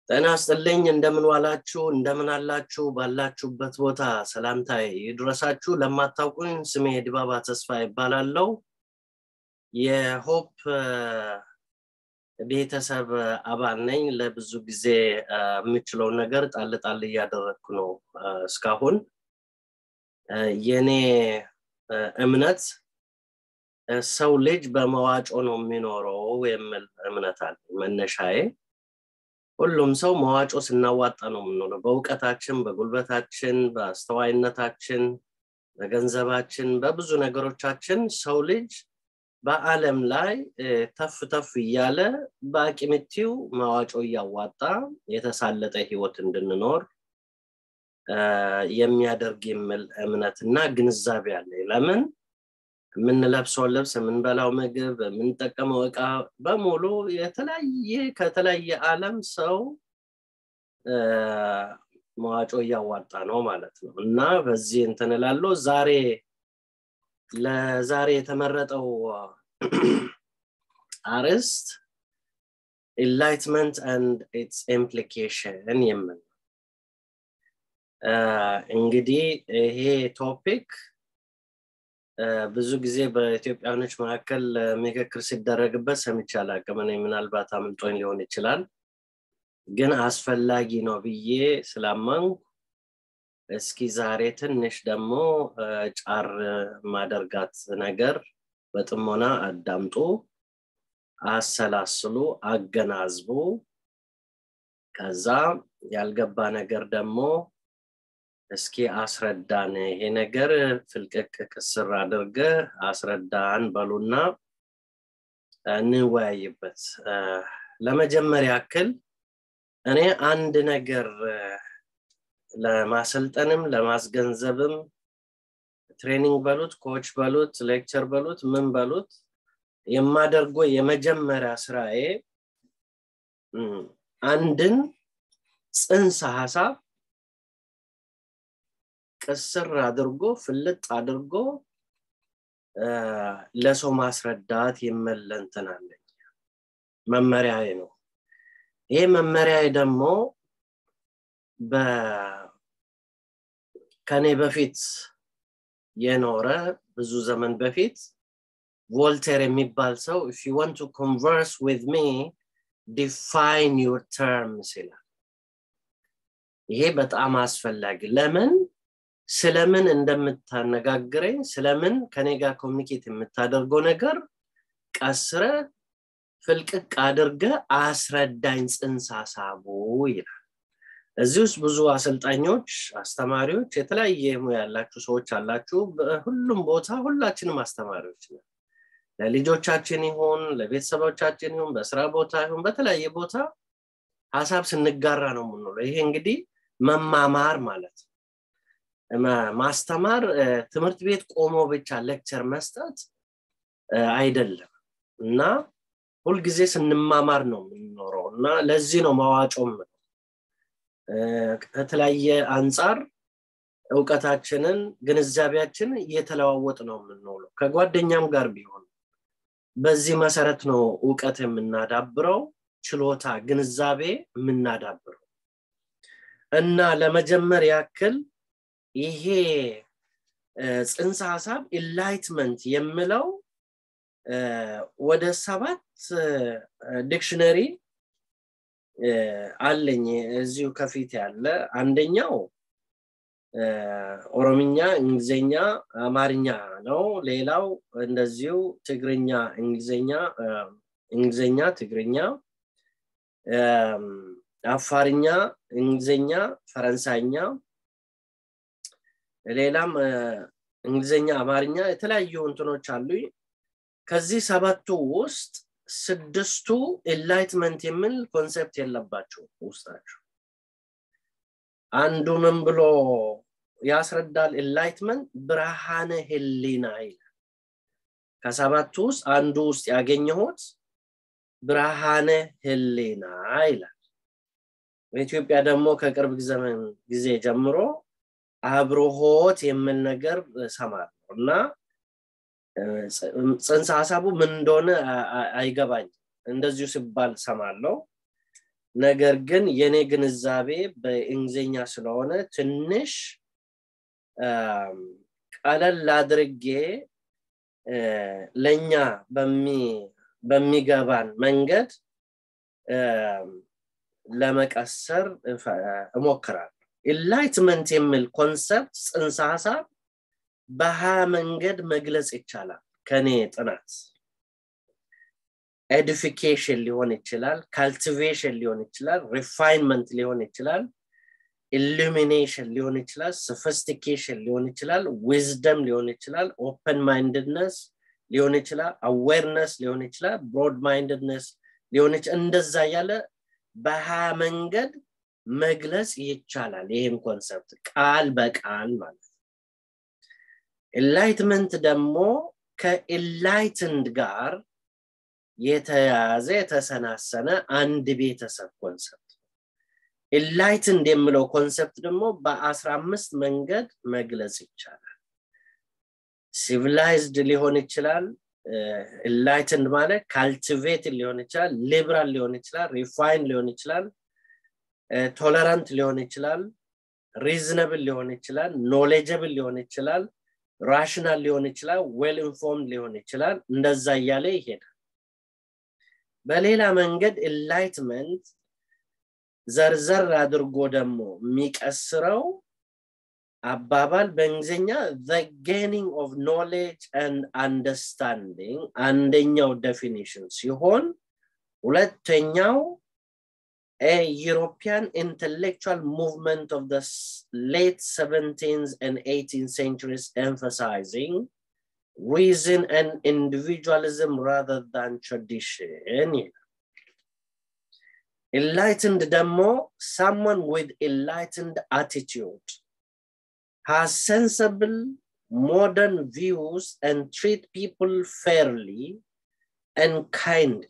ጤና ስጥልኝ እንደምን ዋላችሁ እንደምን አላችሁ ባላችሁበት ቦታ ሰላምታ ይድረሳችሁ ለማታውቁኝ ስሜ ድባባ ተስፋ ይባላለው የሆፕ ቤተሰብ አባል ነኝ ለብዙ ጊዜ የምችለውን ነገር ጣል ጣል እያደረግኩ ነው እስካሁን የኔ እምነት ሰው ልጅ በመዋጮ ነው የሚኖረው የሚል እምነት አለ መነሻዬ ሁሉም ሰው መዋጮ ስናዋጣ ነው የምንሆነው በእውቀታችን በጉልበታችን በአስተዋይነታችን በገንዘባችን በብዙ ነገሮቻችን ሰው ልጅ በአለም ላይ ተፍ ተፍ እያለ በአቂምቲው መዋጮ እያዋጣ የተሳለጠ ህይወት እንድንኖር የሚያደርግ የሚል እምነትና ግንዛቤ አለ ለምን የምንለብሰው ልብስ የምንበላው ምግብ የምንጠቀመው እቃ በሙሉ የተለያየ ከተለያየ አለም ሰው መዋጮ እያዋጣ ነው ማለት ነው እና በዚህ እንትን እላለሁ ዛሬ ለዛሬ የተመረጠው አርዕስት ኢንላይትመንት አንድ ኢትስ ኢምፕሊኬሽን የምን እንግዲህ ይሄ ቶፒክ ብዙ ጊዜ በኢትዮጵያኖች መካከል ምክክር ሲደረግበት ሰምቼ አላቅም እኔ ምናልባት አምልጦኝ ሊሆን ይችላል ግን አስፈላጊ ነው ብዬ ስላመንኩ እስኪ ዛሬ ትንሽ ደግሞ ጫር ማደርጋት ነገር በጥሞና አዳምጡ አሰላስሉ አገናዝቡ ከዛ ያልገባ ነገር ደግሞ እስኪ አስረዳን ይሄ ነገር ፍልቅቅ ቅስር አድርገ አስረዳን በሉና እንወያይበት ለመጀመሪያ ያክል እኔ አንድ ነገር ለማሰልጠንም ለማስገንዘብም ትሬኒንግ በሉት ኮች በሉት ሌክቸር በሉት ምን በሉት የማደርገው የመጀመሪያ ስራዬ አንድን ጽንሰ ሀሳብ ቅስር አድርጎ ፍልጥ አድርጎ ለሰው ማስረዳት የመለንትን አለኝ መመሪያዬ ነው ይሄ መመሪያዬ ደግሞ ከኔ በፊት የኖረ ብዙ ዘመን በፊት ቮልቴር የሚባል ሰው if you want to converse with me define your terms ይላል ይሄ በጣም አስፈላጊ ለምን ስለምን እንደምታነጋግረኝ ስለምን ከኔ ጋር ኮሚኒኬት የምታደርገው ነገር ቀስረ ፍልቅቅ አድርገ አስረዳኝ ጽንስ ሀሳቡ ይላል እዚህ ውስጥ ብዙ አሰልጣኞች አስተማሪዎች የተለያየ ሙያ ያላችሁ ሰዎች አላችሁ በሁሉም ቦታ ሁላችንም አስተማሪዎች ነው ለልጆቻችን ይሁን ለቤተሰቦቻችን ይሁን በስራ ቦታ ይሁን በተለያየ ቦታ ሀሳብ ስንጋራ ነው የምንለው ይሄ እንግዲህ መማማር ማለት ነው ማስተማር ትምህርት ቤት ቆሞ ብቻ ሌክቸር መስጠት አይደለም እና ሁልጊዜ ስንማማር ነው የምንኖረው እና ለዚህ ነው መዋጮም ከተለያየ አንጻር እውቀታችንን ግንዛቤያችን እየተለዋወጥ ነው የምንውለው ከጓደኛም ጋር ቢሆን በዚህ መሰረት ነው እውቀት የምናዳብረው ችሎታ ግንዛቤ የምናዳብረው እና ለመጀመር ያክል ይሄ ጽንሰ ሀሳብ ኢንላይትመንት የምለው ወደ ሰባት ዲክሽነሪ አለኝ እዚሁ ከፊት ያለ አንደኛው ኦሮምኛ እንግሊዝኛ አማርኛ ነው ሌላው እንደዚሁ ትግርኛ እንግሊዝኛ እንግሊዝኛ ትግርኛ አፋርኛ እንግሊዝኛ ፈረንሳይኛ ሌላም እንግሊዝኛ አማርኛ የተለያዩ እንትኖች አሉ ከዚህ ሰባቱ ውስጥ ስድስቱ ኢንላይትመንት የሚል ኮንሴፕት የለባቸው ውስጣቸው አንዱ ምን ብሎ ያስረዳል ኢንላይትመንት ብርሃነ ህሊና ይላል ከሰባቱ ውስጥ አንዱ ውስጥ ያገኘሁት ብርሃነ ህሊና ይላል በኢትዮጵያ ደግሞ ከቅርብ ዘመን ጊዜ ጀምሮ አብርሆት የሚል ነገር ሰማለሁ እና ጽንሰ ሀሳቡ ምን እንደሆነ አይገባኝ እንደዚሁ ሲባል ሰማለው ነገር ግን የኔ ግንዛቤ በእንግሊዝኛ ስለሆነ ትንሽ ቀለል አድርጌ ለኛ በሚገባን መንገድ ለመቀሰር እሞክራለሁ ኢንላይትመንት የሚል ኮንሰፕት ፅንሰ ሀሳብ በሀያ መንገድ መግለጽ ይቻላል ከኔ ጥናት ኤዲፊኬሽን ሊሆን ይችላል ካልቲቬሽን ሊሆን ይችላል ሪፋይንመንት ሊሆን ይችላል ኢሉሚኔሽን ሊሆን ይችላል ሶፊስቲኬሽን ሊሆን ይችላል ዊዝደም ሊሆን ይችላል ኦፕን ማይንድነስ ሊሆን ይችላል አዌርነስ ሊሆን ይችላል ብሮድ ማይንድነስ ሊሆን ይችላል እንደዛ ያለ በሀያ መንገድ መግለጽ ይቻላል ይህም ኮንሰፕት ቃል በቃል ማለት ኢንላይትመንት ደግሞ ከኢንላይትንድ ጋር የተያዘ የተሰናሰነ አንድ ቤተሰብ ኮንሰፕት ኢንላይትንድ የምለው ኮንሰፕት ደግሞ በአስራ አምስት መንገድ መግለጽ ይቻላል ሲቪላይዝድ ሊሆን ይችላል ኢንላይትንድ ማለት ካልቲቬትድ ሊሆን ይችላል ሊብራል ሊሆን ይችላል ሪፋይን ሊሆን ይችላል ቶለራንት ሊሆን ይችላል ሪዝነብል ሊሆን ይችላል ኖሌጀብል ሊሆን ይችላል ራሽናል ሊሆን ይችላል ዌል ኢንፎርምድ ሊሆን ይችላል እንደዛ እያለ ይሄዳል በሌላ መንገድ ኢንላይትመንት ዘርዘር አድርጎ ደግሞ የሚቀስረው አባባል በእንግሊዝኛ the gaining of knowledge and understanding አንደኛው ዴፊኒሽን ሲሆን ሁለተኛው a European intellectual movement of the late 17th and 18th centuries emphasizing reason and individualism rather than tradition. Enlightened demo, someone with enlightened attitude has sensible modern views and treat people fairly and kindly.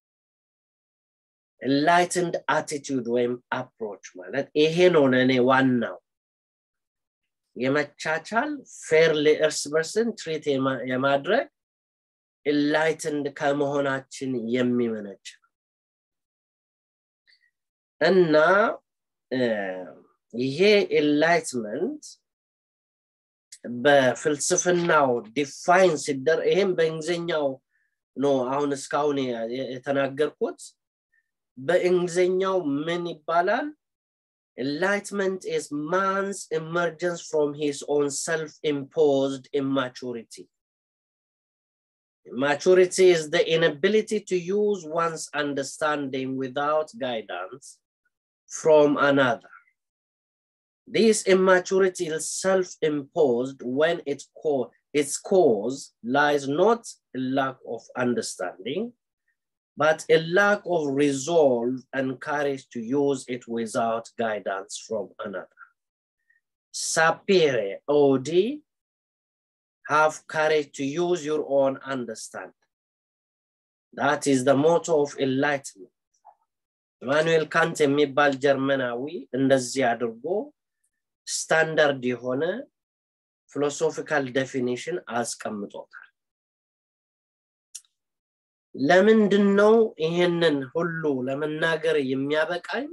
Enlightened attitude ወይም አፕሮች ማለት ይሄ ነው ለእኔ ዋናው የመቻቻል ፌርሊ እርስ በርስን ትሪት የማድረግ ኢንላይትንድ ከመሆናችን የሚመነጭ እና ይሄ ኢንላይትመንት በፍልስፍናው ዲፋይን ሲደር ይሄም በእንግሊዝኛው ነው አሁን እስካሁን የተናገርኩት በእንግሊዝኛው ምን ይባላል Enlightenment is man's emergence from his own self-imposed immaturity. Maturity is the inability to use one's understanding without guidance from another. This immaturity is self-imposed when its, co- its cause lies not in lack of understanding, but a lack of resolve and courage to use it without guidance from another. Sapere, OD, have courage to use your own understanding. That is the motto of enlightenment. ኢማኑኤል ካንት የሚባል ጀርመናዊ እንደዚህ አድርጎ ስታንዳርድ የሆነ ፊሎሶፊካል ዴፊኒሽን አስቀምጦታል። ለምንድን ነው ይሄንን ሁሉ ለመናገር የሚያበቃኝ?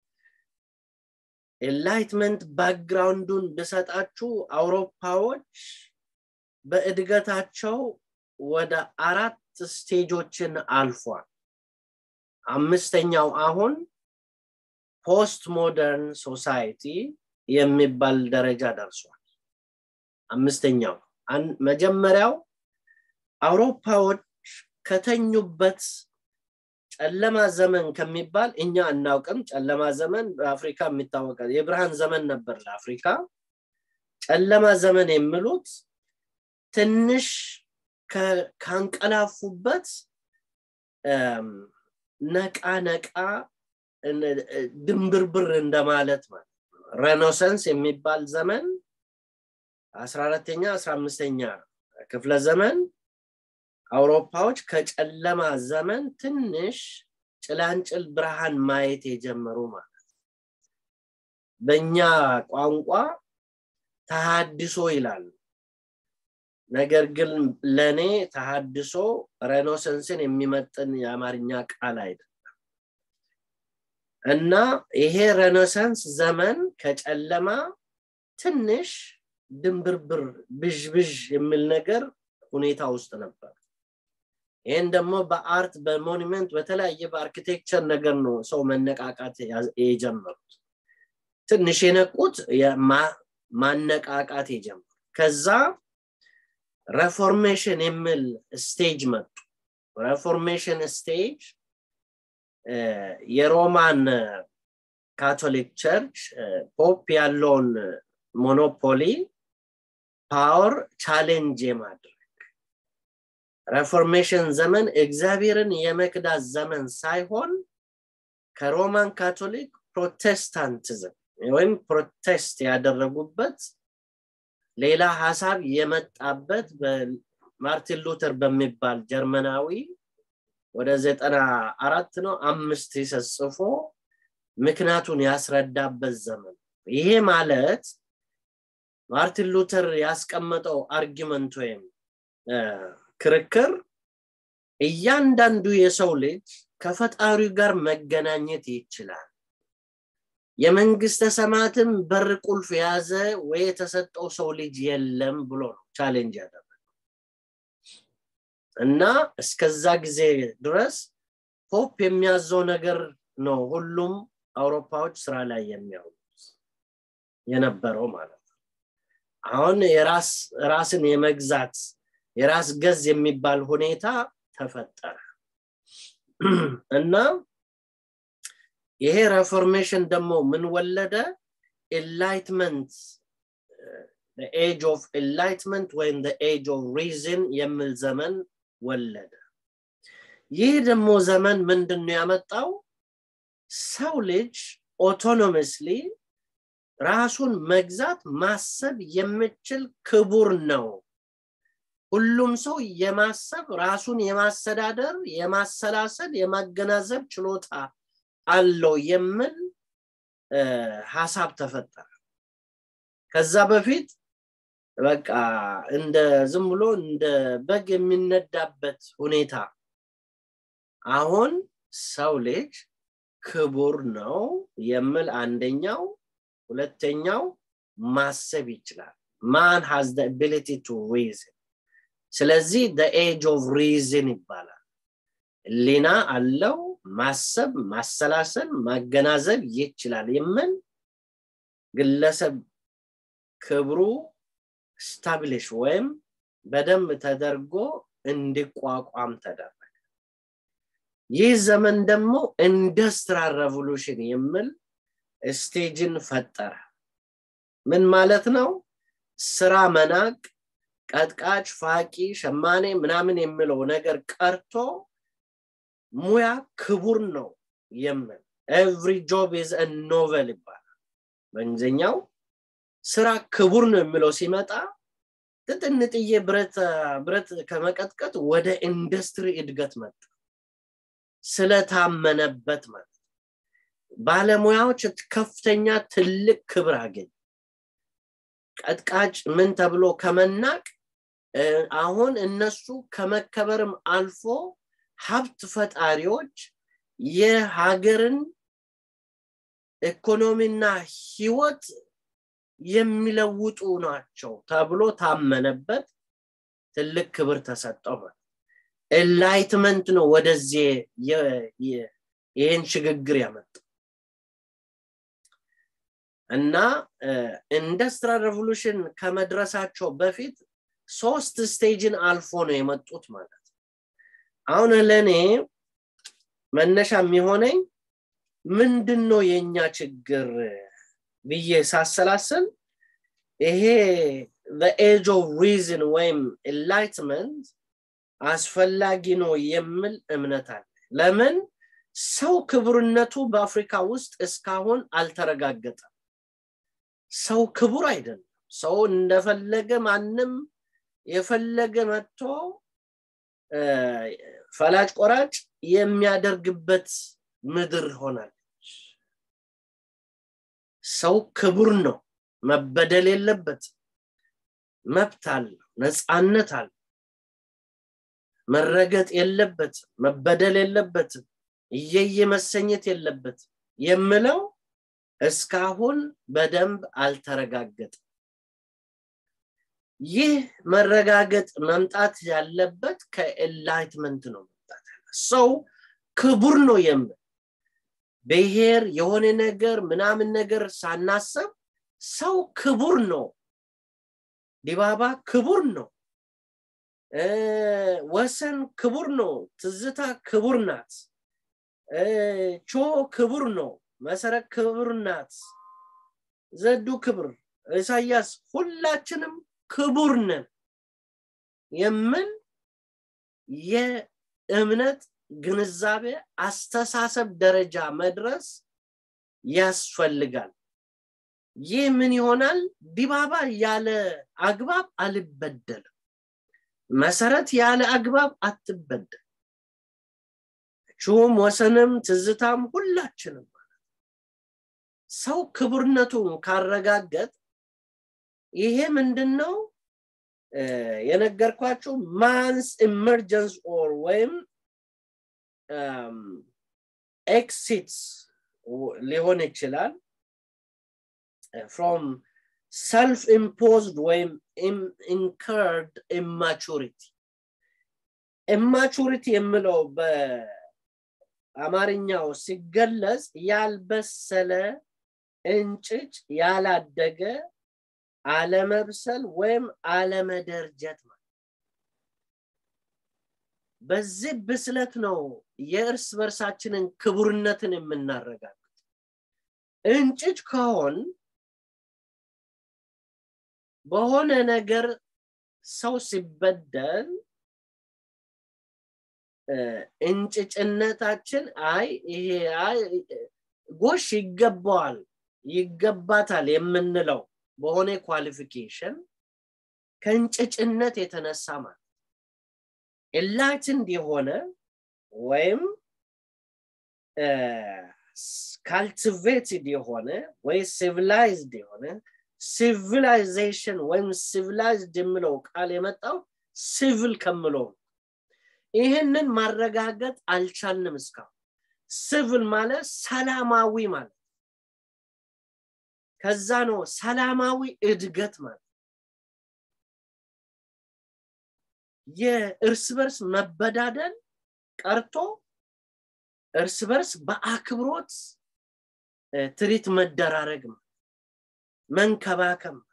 ኤንላይትመንት ባክግራውንዱን ብሰጣችሁ አውሮፓዎች በእድገታቸው ወደ አራት ስቴጆችን አልፏል። አምስተኛው አሁን ፖስት ሞደርን ሶሳይቲ የሚባል ደረጃ ደርሷል። አምስተኛው መጀመሪያው አውሮፓዎች ከተኙበት ጨለማ ዘመን ከሚባል እኛ አናውቅም። ጨለማ ዘመን በአፍሪካ የሚታወቃል። የብርሃን ዘመን ነበር ለአፍሪካ። ጨለማ ዘመን የሚሉት ትንሽ ካንቀላፉበት ነቃ ነቃ ድንብርብር እንደማለት ማለት ሬኔሳንስ የሚባል ዘመን አስራ አራተኛ አስራ አምስተኛ ክፍለ ዘመን አውሮፓዎች ከጨለማ ዘመን ትንሽ ጭላንጭል ብርሃን ማየት የጀመሩ ማለት በእኛ ቋንቋ ተሃድሶ ይላሉ። ነገር ግን ለእኔ ተሃድሶ ሬኔሳንስን የሚመጥን የአማርኛ ቃል አይደለም። እና ይሄ ሬኔሳንስ ዘመን ከጨለማ ትንሽ ድንብርብር ብዥብዥ የሚል ነገር ሁኔታ ውስጥ ነበር ይህን ደግሞ በአርት በሞኒመንት በተለያየ በአርኪቴክቸር ነገር ነው ሰው መነቃቃት የጀመሩት ትንሽ የነቁት ማነቃቃት የጀመሩ ከዛ ሬፎርሜሽን የሚል ስቴጅ መጡ ሬፎርሜሽን ስቴጅ የሮማን ካቶሊክ ቸርች ፖፕ ያለውን ሞኖፖሊ ፓወር ቻሌንጅ የማድረግ ሬፎርሜሽን ዘመን እግዚአብሔርን የመክዳት ዘመን ሳይሆን ከሮማን ካቶሊክ ፕሮቴስታንቲዝም ወይም ፕሮቴስት ያደረጉበት ሌላ ሀሳብ የመጣበት ማርቲን ሉተር በሚባል ጀርመናዊ ወደ ዘጠና አራት ነው አምስት ጽፎ ምክንያቱን ያስረዳበት ዘመን ይሄ ማለት ማርቲን ሉተር ያስቀመጠው አርጊመንት ወይም ክርክር እያንዳንዱ የሰው ልጅ ከፈጣሪው ጋር መገናኘት ይችላል የመንግስተ ሰማያትም በር ቁልፍ የያዘ ወይ የተሰጠው ሰው ልጅ የለም ብሎ ነው ቻሌንጅ ያደረገው እና እስከዛ ጊዜ ድረስ ፖፕ የሚያዘው ነገር ነው ሁሉም አውሮፓዎች ስራ ላይ የሚያውሉት የነበረው ማለት ነው አሁን የራስ ራስን የመግዛት የራስ ገዝ የሚባል ሁኔታ ተፈጠረ እና ይሄ ሬፎርሜሽን ደግሞ ምን ወለደ ኤንላይትመንት ኤጅ ኦፍ ኤንላይትመንት ወይም ኤጅ ኦፍ ሪዝን የሚል ዘመን ወለደ ይህ ደግሞ ዘመን ምንድን ነው ያመጣው ሰው ልጅ ኦቶኖመስሊ ራሱን መግዛት ማሰብ የምችል ክቡር ነው ሁሉም ሰው የማሰብ ራሱን የማስተዳደር የማሰላሰል የማገናዘብ ችሎታ አለው የሚል ሀሳብ ተፈጠረ ከዛ በፊት በቃ እንደ ዝም ብሎ እንደ በግ የሚነዳበት ሁኔታ አሁን ሰው ልጅ ክቡር ነው የሚል አንደኛው ሁለተኛው ማሰብ ይችላል ማን ሃዝ አቢሊቲ ቱ ሪዝን ስለዚህ ኤጅ ኦፍ ሪዝን ይባላል ሊና አለው ማሰብ ማሰላሰል ማገናዘብ ይችላል የምን ግለሰብ ክብሩ ስታብሊሽ ወይም በደንብ ተደርጎ እንዲቋቋም ተደረገ ይህ ዘመን ደግሞ ኢንዱስትሪያል ሬቮሉሽን የሚል ስቴጅን ፈጠረ ምን ማለት ነው ስራ መናቅ ቀጥቃጭ ፋቂ ሸማኔ ምናምን የሚለው ነገር ቀርቶ ሙያ ክቡር ነው የምን ኤቭሪ ጆብ ኢዝ ኖቨል ይባላል በእንግሊዝኛው ስራ ክቡር ነው የሚለው ሲመጣ ትጥንጥዬ ብረት ብረት ከመቀጥቀጥ ወደ ኢንዱስትሪ እድገት መጣ ስለታመነበት ማለት ባለሙያዎች ከፍተኛ ትልቅ ክብር አገኝ ቀጥቃጭ ምን ተብሎ ከመናቅ አሁን እነሱ ከመከበርም አልፎ ሀብት ፈጣሪዎች የሀገርን ኢኮኖሚና ህይወት የሚለውጡ ናቸው ተብሎ ታመነበት ትልቅ ክብር ተሰጠው ኤንላይትመንት ነው ወደዚህ ይህን ሽግግር ያመጣ እና ኢንዱስትሪያል ሬቮሉሽን ከመድረሳቸው በፊት ሶስት ስቴጅን አልፎ ነው የመጡት ማለት አሁን ለእኔ መነሻ የሚሆነኝ ምንድን ነው የእኛ ችግር ብዬ ሳሰላስል ይሄ ኤጅ ኦፍ ሪዝን ወይም ኤንላይትመንት አስፈላጊ ነው የሚል እምነት አለ ለምን ሰው ክቡርነቱ በአፍሪካ ውስጥ እስካሁን አልተረጋገጠም ሰው ክቡር አይደለም ሰው እንደፈለገ ማንም የፈለገ መጥቶ ፈላጭ ቆራጭ የሚያደርግበት ምድር ሆናለች ሰው ክቡር ነው መበደል የለበት መብት አለው ነፃነት አለ መረገጥ የለበትም መበደል የለበትም እየየ መሰኘት የለበትም የምለው እስካሁን በደንብ አልተረጋገጠም ይህ መረጋገጥ መምጣት ያለበት ከኤንላይትመንት ነው መምጣት ያለ ሰው ክቡር ነው የምል ብሔር የሆነ ነገር ምናምን ነገር ሳናሰብ ሰው ክቡር ነው ዲባባ ክቡር ነው ወሰን ክቡር ነው ትዝታ ክቡር ናት ቾ ክቡር ነው መሰረት ክቡር ናት ዘዱ ክብር ኢሳያስ ሁላችንም ክቡር ነን የምን የእምነት ግንዛቤ አስተሳሰብ ደረጃ መድረስ ያስፈልጋል ይህ ምን ይሆናል ዲባባ ያለ አግባብ አልበደልም መሰረት ያለ አግባብ አትበደል ቹም ወሰንም ትዝታም ሁላችንም ሰው ክቡርነቱን ካረጋገጥ ይሄ ምንድነው የነገርኳችሁ ማንስ ኢመርጀንስ ኦር ወይም ኤክሲትስ ሊሆን ይችላል ፍሮም ሰልፍ ኢምፖዝድ ወይም ኢንከርድ ኢማቹሪቲ ኢማቹሪቲ የምለው በአማርኛው ሲገለጽ ያልበሰለ እንጭጭ ያላደገ አለመብሰል ወይም አለመደርጀት ማለት በዚህ ብስለት ነው የእርስ በርሳችንን ክቡርነትን የምናረጋግጥ እንጭጭ ከሆን በሆነ ነገር ሰው ሲበደል እንጭጭነታችን አይ ይሄ ጎሽ ይገባዋል ይገባታል የምንለው በሆነ ኳሊፊኬሽን ከእንጭጭነት የተነሳ ማለት ኢንላይትንድ የሆነ ወይም ካልቲቬትድ የሆነ ወይ ሲቪላይዝድ የሆነ ሲቪላይዜሽን ወይም ሲቪላይዝድ የምለው ቃል የመጣው ሲቪል ከምለው ይህንን ማረጋገጥ አልቻልንም እስካሁን ሲቪል ማለት ሰላማዊ ማለት ከዛ ነው ሰላማዊ እድገት ማለት የእርስ በርስ መበዳደል ቀርቶ እርስ በርስ በአክብሮት ትሪት መደራረግ መንከባከብ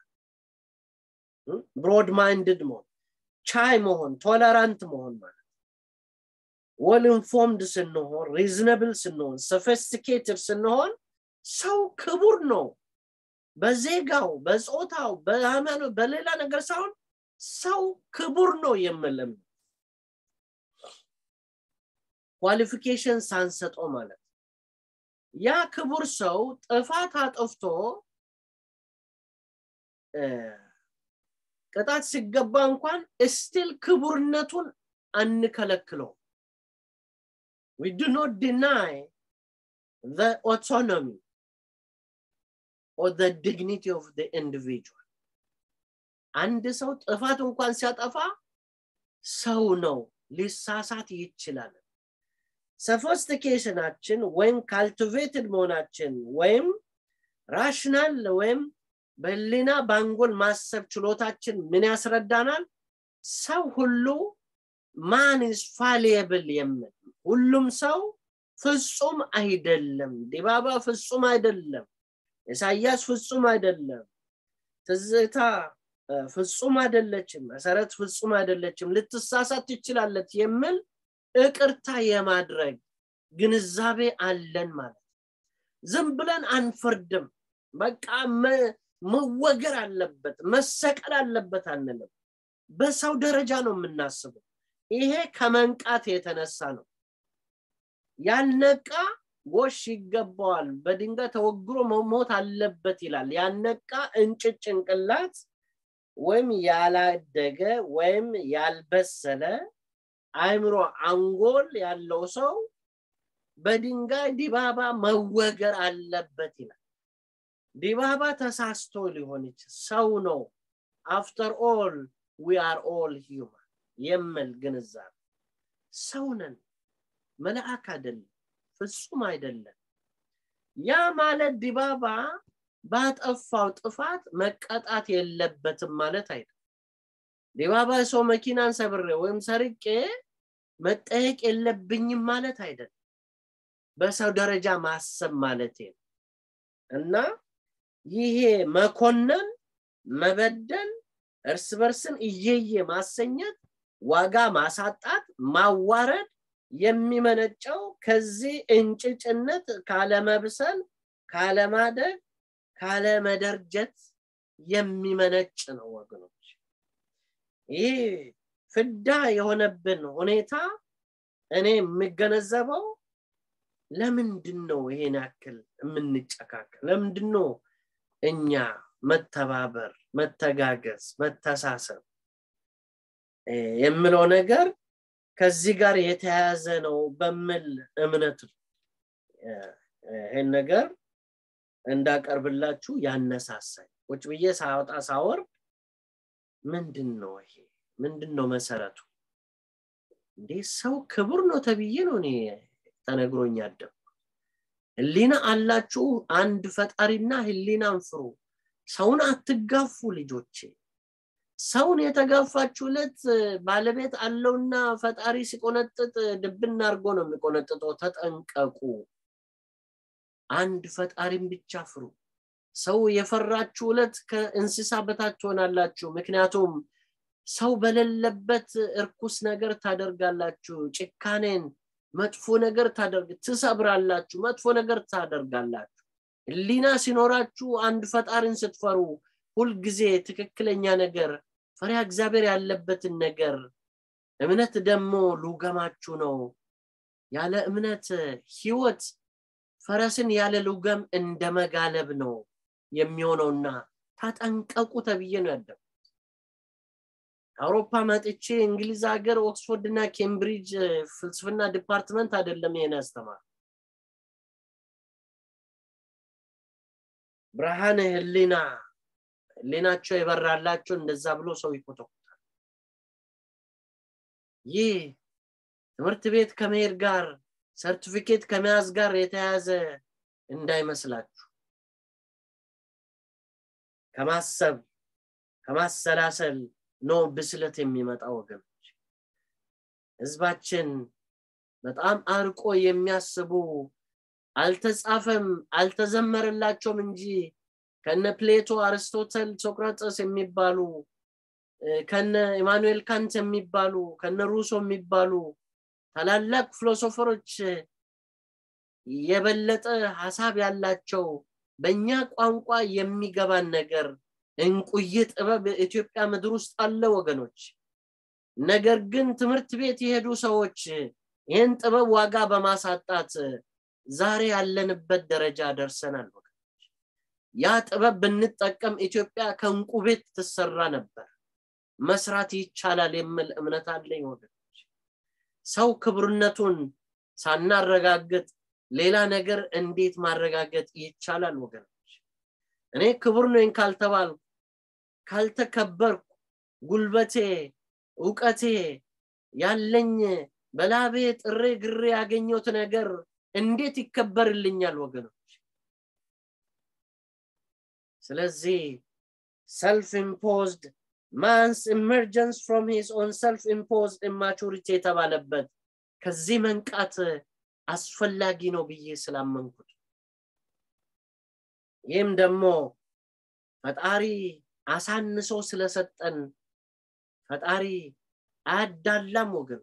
ብሮድ ማይንድድ መሆን ቻይ መሆን ቶለራንት መሆን ማለት ወል ኢንፎርምድ ስንሆን ሪዝነብል ስንሆን ሶፊስቲኬትድ ስንሆን ሰው ክቡር ነው በዜጋው በጾታው በሃይማኖት በሌላ ነገር ሳይሆን ሰው ክቡር ነው የምልም ኳሊፊኬሽን ሳንሰጠው ማለት ያ ክቡር ሰው ጥፋት አጥፍቶ ቅጣት ሲገባ እንኳን ስቲል ክቡርነቱን አንከለክለው we do not deny the autonomy or the dignity of the individual አንድ ሰው ጥፋት እንኳን ሲያጠፋ ሰው ነው ሊሳሳት ይችላል ሶፊስቲኬሽናችን ወይም ካልቲቬትድ መሆናችን ወይም ራሽናል ወይም በህሊና በአንጎል ማሰብ ችሎታችን ምን ያስረዳናል ሰው ሁሉ ማን ኢዝ ፋሊየብል የምል ሁሉም ሰው ፍጹም አይደለም ዲባባ ፍጹም አይደለም ኢሳያስ ፍጹም አይደለም ትዝታ ፍጹም አይደለችም መሰረት ፍጹም አይደለችም ልትሳሳት ትችላለች የሚል እቅርታ የማድረግ ግንዛቤ አለን ማለት ዝም ብለን አንፈርድም በቃ መወገር አለበት መሰቀል አለበት አንልም በሰው ደረጃ ነው የምናስበው ይሄ ከመንቃት የተነሳ ነው ያልነቃ ጎሽ ይገባዋል በድንጋይ ተወግሮ መሞት አለበት ይላል ያነቃ እንጭጭ ጭንቅላት ወይም ያላደገ ወይም ያልበሰለ አይምሮ አንጎል ያለው ሰው በድንጋይ ዲባባ መወገር አለበት ይላል ዲባባ ተሳስቶ ሊሆን ይችል ሰው ነው አፍተር ኦል ዊ አር ኦል ሂውማን የምል ግንዛቤ ሰው ነን መልአክ አይደለም ፍጹም አይደለም ያ ማለት ዲባባ ባጠፋው ጥፋት መቀጣት የለበትም ማለት አይደለም። ዲባባ ሰው መኪናን ሰብሬ ወይም ሰርቄ መጠየቅ የለብኝም ማለት አይደለም። በሰው ደረጃ ማሰብ ማለት ነው እና ይሄ መኮነን፣ መበደል፣ እርስ በርስን እየየ ማሰኘት፣ ዋጋ ማሳጣት፣ ማዋረድ የሚመነጨው ከዚህ እንጭጭነት፣ ካለመብሰል፣ ካለማደግ፣ ካለመደርጀት የሚመነጭ ነው ወገኖች። ይህ ፍዳ የሆነብን ሁኔታ እኔ የምገነዘበው ለምንድን ነው ይሄን ያክል የምንጨካከል? ለምንድን ነው እኛ መተባበር፣ መተጋገዝ፣ መተሳሰብ የምለው ነገር ከዚህ ጋር የተያያዘ ነው በምል እምነት ይህን ነገር እንዳቀርብላችሁ ያነሳሳኝ ቁጭ ብዬ ሳወጣ ሳወርድ ምንድን ነው ይሄ ምንድን ነው መሰረቱ እንዴ ሰው ክቡር ነው ተብዬ ነው እኔ ተነግሮኝ ያደግኩት ህሊና አላችሁ አንድ ፈጣሪና ህሊናን ፍሩ ሰውን አትጋፉ ልጆቼ ሰውን የተጋፋችሁለት ባለቤት አለውና ፈጣሪ ሲቆነጥጥ ድብና አድርጎ ነው የሚቆነጥጠው ተጠንቀቁ አንድ ፈጣሪን ብቻ ፍሩ ሰው የፈራችሁለት ከእንስሳ በታች ትሆናላችሁ ምክንያቱም ሰው በሌለበት እርኩስ ነገር ታደርጋላችሁ ጭካኔን መጥፎ ነገር ታደርግ ትሰብራላችሁ መጥፎ ነገር ታደርጋላችሁ ህሊና ሲኖራችሁ አንድ ፈጣሪን ስትፈሩ ሁልጊዜ ትክክለኛ ነገር ፈሪያ እግዚአብሔር ያለበትን ነገር እምነት ደግሞ ሉገማችሁ ነው ያለ እምነት ህይወት ፈረስን ያለ ሉገም እንደ መጋለብ ነው የሚሆነውና ታጠንቀቁ ተብዬ ነው ያደጉት አውሮፓ መጥቼ እንግሊዝ ሀገር ኦክስፎርድ እና ኬምብሪጅ ፍልስፍና ዲፓርትመንት አይደለም ይሄን ያስተማር ብርሃን ህሊና ህሊናቸው የበራላቸው እንደዛ ብሎ ሰው ይኮተኩታል ይህ ትምህርት ቤት ከመሄድ ጋር ሰርቲፊኬት ከመያዝ ጋር የተያዘ እንዳይመስላችሁ ከማሰብ ከማሰላሰል ነው ብስለት የሚመጣ ወገኖች ህዝባችን በጣም አርቆ የሚያስቡ አልተጻፈም አልተዘመረላቸውም እንጂ ከነ ፕሌቶ አርስቶተል ሶቅራጠስ የሚባሉ ከነ ኢማኑኤል ካንት የሚባሉ ከነ ሩሶ የሚባሉ ታላላቅ ፊሎሶፈሮች የበለጠ ሀሳብ ያላቸው በእኛ ቋንቋ የሚገባን ነገር እንቁይ ጥበብ ኢትዮጵያ ምድር ውስጥ አለ ወገኖች ነገር ግን ትምህርት ቤት የሄዱ ሰዎች ይህን ጥበብ ዋጋ በማሳጣት ዛሬ ያለንበት ደረጃ ደርሰናል ወገኖች ያ ጥበብ ብንጠቀም ኢትዮጵያ ከእንቁ ቤት ትሰራ ነበር መስራት ይቻላል የሚል እምነት አለኝ ወገኖች ሰው ክብርነቱን ሳናረጋግጥ ሌላ ነገር እንዴት ማረጋገጥ ይቻላል ወገኖች እኔ ክቡር ነኝ ካልተባልኩ ካልተከበርኩ ጉልበቴ እውቀቴ ያለኝ በላቤ ጥሬ ግሬ ያገኘሁት ነገር እንዴት ይከበርልኛል ወገኖች ስለዚህ ሰልፍ ኢምፖዝድ ማንስ ኢመርጀንስ ፍሮም ሂስ ኦን ሰልፍ ኢምፖዝድ ኢማቹሪቲ የተባለበት ከዚህ መንቃት አስፈላጊ ነው ብዬ ስላመንኩት ይህም ደግሞ ፈጣሪ አሳንሶ ስለሰጠን ፈጣሪ አያዳላም ወገኖች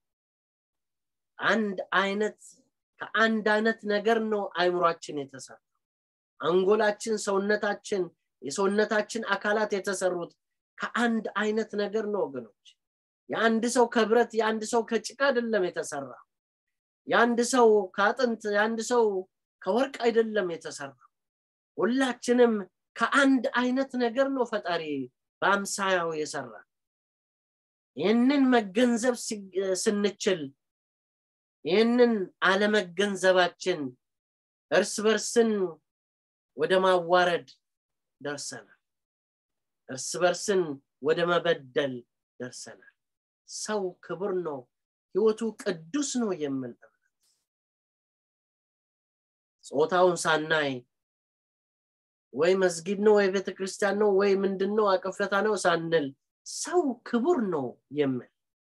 አንድ አይነት ከአንድ አይነት ነገር ነው አይምሯችን የተሰራ አንጎላችን ሰውነታችን የሰውነታችን አካላት የተሰሩት ከአንድ አይነት ነገር ነው ወገኖች የአንድ ሰው ከብረት የአንድ ሰው ከጭቃ አይደለም የተሰራ የአንድ ሰው ከአጥንት የአንድ ሰው ከወርቅ አይደለም የተሰራ ሁላችንም ከአንድ አይነት ነገር ነው ፈጣሪ በአምሳያው የሰራ ይህንን መገንዘብ ስንችል ይህንን አለመገንዘባችን እርስ በርስን ወደ ማዋረድ ደርሰናል እርስ በርስን ወደ መበደል ደርሰናል ሰው ክቡር ነው ህይወቱ ቅዱስ ነው የምል እምነት ጾታውን ሳናይ ወይ መስጊድ ነው ወይ ቤተክርስቲያን ነው ወይ ምንድን ነው አቀፈታ ነው ሳንል ሰው ክቡር ነው የምል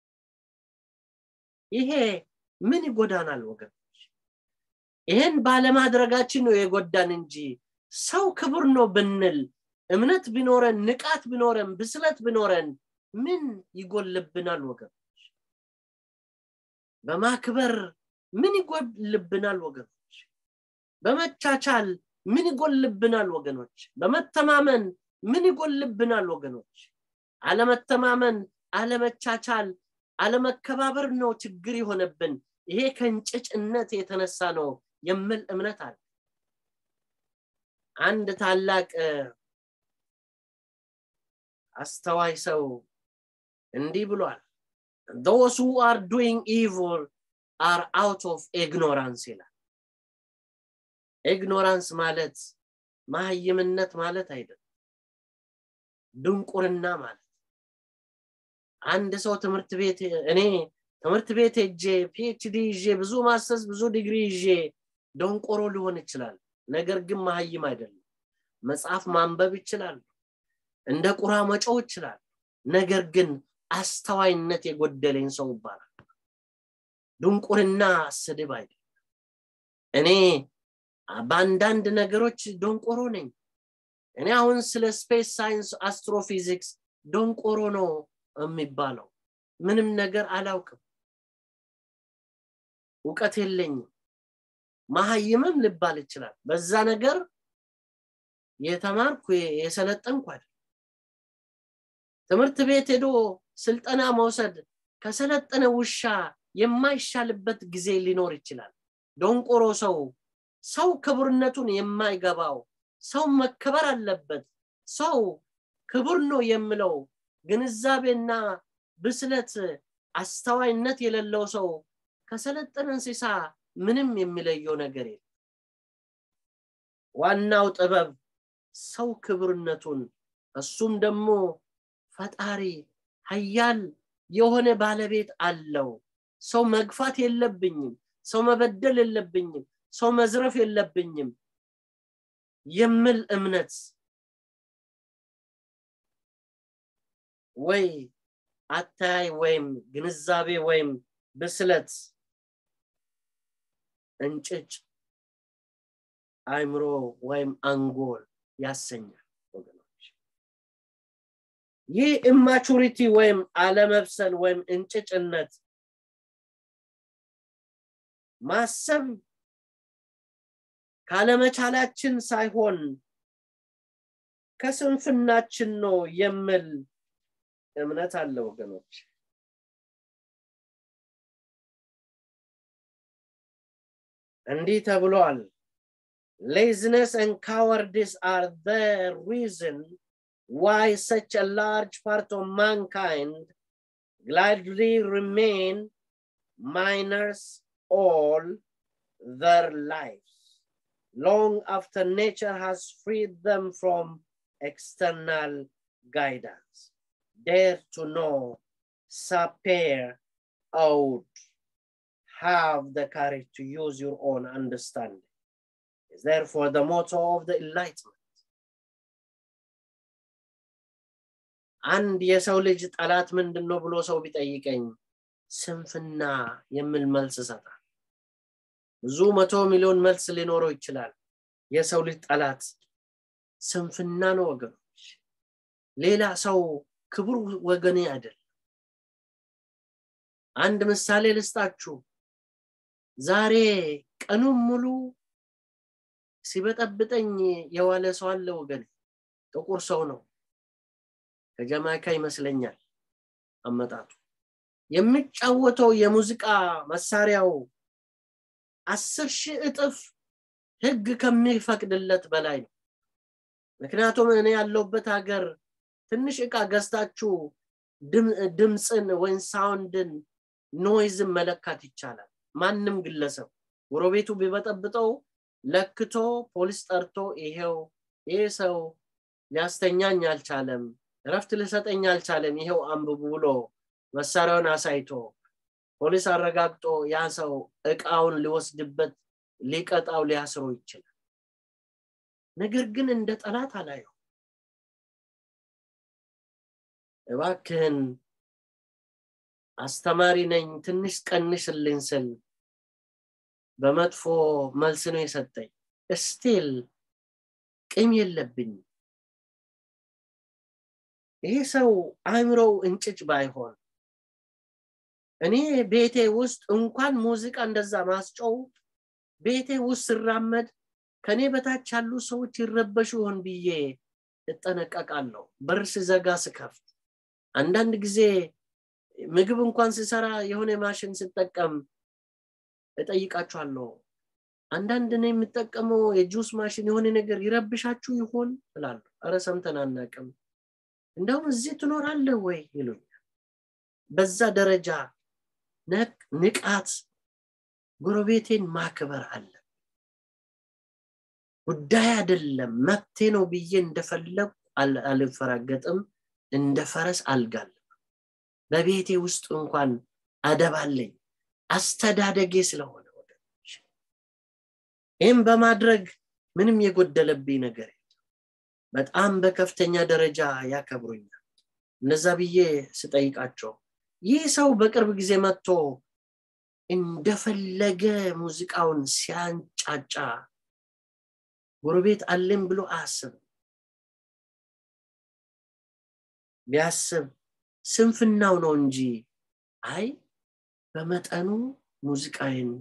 ይሄ ምን ይጎዳናል ወገኖች ይሄን ባለማድረጋችን ነው የጎዳን እንጂ ሰው ክቡር ነው ብንል እምነት ቢኖረን ንቃት ቢኖረን ብስለት ቢኖረን ምን ይጎልብናል ወገኖች በማክበር ምን ይጎልብናል ወገኖች በመቻቻል ምን ይጎልብናል ወገኖች በመተማመን ምን ይጎልብናል ወገኖች አለመተማመን አለመቻቻል አለመከባበር ነው ችግር የሆነብን ይሄ ከእንጭጭነት የተነሳ ነው የምል እምነት አለ አንድ ታላቅ አስተዋይ ሰው እንዲህ ብሏል those who are doing evil are out of ignorance ይላል ኢግኖራንስ ማለት ማህይምነት ማለት አይደለም ድንቁርና ማለት አንድ ሰው ትምህርት ቤት እኔ ትምህርት ቤት ሄጄ ፒኤችዲ ይዤ ብዙ ማስተርስ ብዙ ዲግሪ ይዤ ደንቆሮ ሊሆን ይችላል ነገር ግን መሀይም አይደለም መጽሐፍ ማንበብ ይችላል እንደ ቁራ መጮው ይችላል ነገር ግን አስተዋይነት የጎደለኝ ሰው ይባላል ድንቁርና ስድብ አይደለም እኔ በአንዳንድ ነገሮች ደንቆሮ ነኝ እኔ አሁን ስለ ስፔስ ሳይንስ አስትሮፊዚክስ ደንቆሮ ነው የሚባለው ምንም ነገር አላውቅም እውቀት የለኝም መሀይምም ልባል ይችላል በዛ ነገር የተማርኩ የሰለጠንኩ አይደል ትምህርት ቤት ሄዶ ስልጠና መውሰድ ከሰለጠነ ውሻ የማይሻልበት ጊዜ ሊኖር ይችላል ደንቆሮ ሰው ሰው ክቡርነቱን የማይገባው ሰው መከበር አለበት ሰው ክቡር ነው የምለው ግንዛቤና ብስለት አስተዋይነት የሌለው ሰው ከሰለጠነ እንስሳ ምንም የሚለየው ነገር የለም ዋናው ጥበብ ሰው ክብርነቱን እሱም ደግሞ ፈጣሪ ሀያል የሆነ ባለቤት አለው ሰው መግፋት የለብኝም ሰው መበደል የለብኝም ሰው መዝረፍ የለብኝም የምል እምነት ወይ አታይ ወይም ግንዛቤ ወይም ብስለት እንጭጭ አይምሮ ወይም አንጎል ያሰኛል ወገኖች ይህ ኢማቹሪቲ ወይም አለመብሰል ወይም እንጭጭነት ማሰብ ካለመቻላችን ሳይሆን ከስንፍናችን ነው የምል እምነት አለ ወገኖች እንዲህ ተብሏል laziness and cowardice are the reason why such a large part of mankind gladly remain minors all their lives long after nature has freed them from external guidance dare to know sapere out have the courage to use your own understanding is therefore the motto of the enlightenment አንድ የሰው ልጅ ጠላት ምንድን ነው ብሎ ሰው ቢጠይቀኝ ስንፍና የሚል መልስ ይሰጣል ብዙ መቶ ሚሊዮን መልስ ሊኖረው ይችላል የሰው ልጅ ጠላት ስንፍና ነው ወገኖች ሌላ ሰው ክቡር ወገኔ አይደል አንድ ምሳሌ ልስጣችሁ ዛሬ ቀኑን ሙሉ ሲበጠብጠኝ የዋለ ሰው አለ ወገን ጥቁር ሰው ነው ከጀማይካ ይመስለኛል አመጣጡ የሚጫወተው የሙዚቃ መሳሪያው አስር ሺህ እጥፍ ህግ ከሚፈቅድለት በላይ ነው ምክንያቱም እኔ ያለውበት ሀገር ትንሽ እቃ ገዝታችሁ ድምፅን ወይም ሳውንድን ኖይዝን መለካት ይቻላል ማንም ግለሰብ ጎረቤቱ ቢበጠብጠው ለክቶ ፖሊስ ጠርቶ ይሄው ይሄ ሰው ሊያስተኛኝ አልቻለም እረፍት ልሰጠኝ አልቻለም ይሄው አንብቡ ብሎ መሳሪያውን አሳይቶ ፖሊስ አረጋግጦ ያ ሰው እቃውን ሊወስድበት ሊቀጣው ሊያስሮ ይችላል ነገር ግን እንደ ጠላት አላየው እባክህን አስተማሪ ነኝ ትንሽ ቀንስልኝ ስል በመጥፎ መልስ ነው የሰጠኝ እስቲል ቅም የለብኝ ይሄ ሰው አእምሮው እንጭጭ ባይሆን እኔ ቤቴ ውስጥ እንኳን ሙዚቃ እንደዛ ማስጨው ቤቴ ውስጥ ስራመድ ከኔ በታች ያሉ ሰዎች ይረበሹ ይሆን ብዬ እጠነቀቃለሁ በር ስዘጋ ስከፍት አንዳንድ ጊዜ ምግብ እንኳን ስሰራ የሆነ ማሽን ስጠቀም እጠይቃችኋለሁ አንዳንድ ነው የምጠቀመው የጁስ ማሽን የሆነ ነገር ይረብሻችሁ ይሆን እላለሁ አረ ሰምተን አናቅም እንደውም እዚህ ትኖራለህ ወይ ይሉኛል በዛ ደረጃ ንቃት ጎረቤቴን ማክበር አለ ጉዳይ አይደለም መብቴ ነው ብዬ እንደፈለጉ አልፈራገጥም እንደ ፈረስ አልጋለም በቤቴ ውስጥ እንኳን አደባለኝ አስተዳደጌ ስለሆነ ወገኖች ይህም በማድረግ ምንም የጎደለብኝ ነገር በጣም በከፍተኛ ደረጃ ያከብሩኛል እነዛ ብዬ ስጠይቃቸው ይህ ሰው በቅርብ ጊዜ መጥቶ እንደፈለገ ሙዚቃውን ሲያንጫጫ ጎረቤት አለን ብሎ አያስብም ቢያስብ ስንፍናው ነው እንጂ አይ በመጠኑ ሙዚቃዬን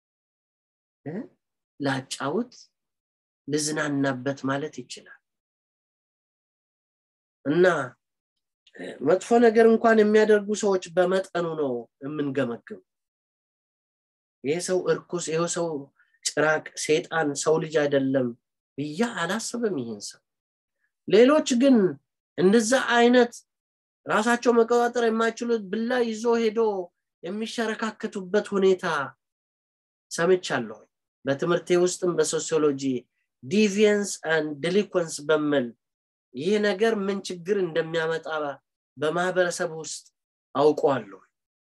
ላጫውት ልዝናናበት ማለት ይችላል እና መጥፎ ነገር እንኳን የሚያደርጉ ሰዎች በመጠኑ ነው የምንገመግም ይሄ ሰው እርኩስ ይሄ ሰው ጭራቅ ሴጣን ሰው ልጅ አይደለም ብያ አላስብም ይህን ሰው ሌሎች ግን እንደዛ አይነት ራሳቸው መቆጣጠር የማይችሉት ብላ ይዞ ሄዶ የሚሸረካከቱበት ሁኔታ ሰምቻለሁ በትምህርቴ ውስጥም በሶሲዮሎጂ ዲቪየንስ አንድ ዲሊኮንስ በምል ይህ ነገር ምን ችግር እንደሚያመጣ በማህበረሰብ ውስጥ አውቀዋለሁ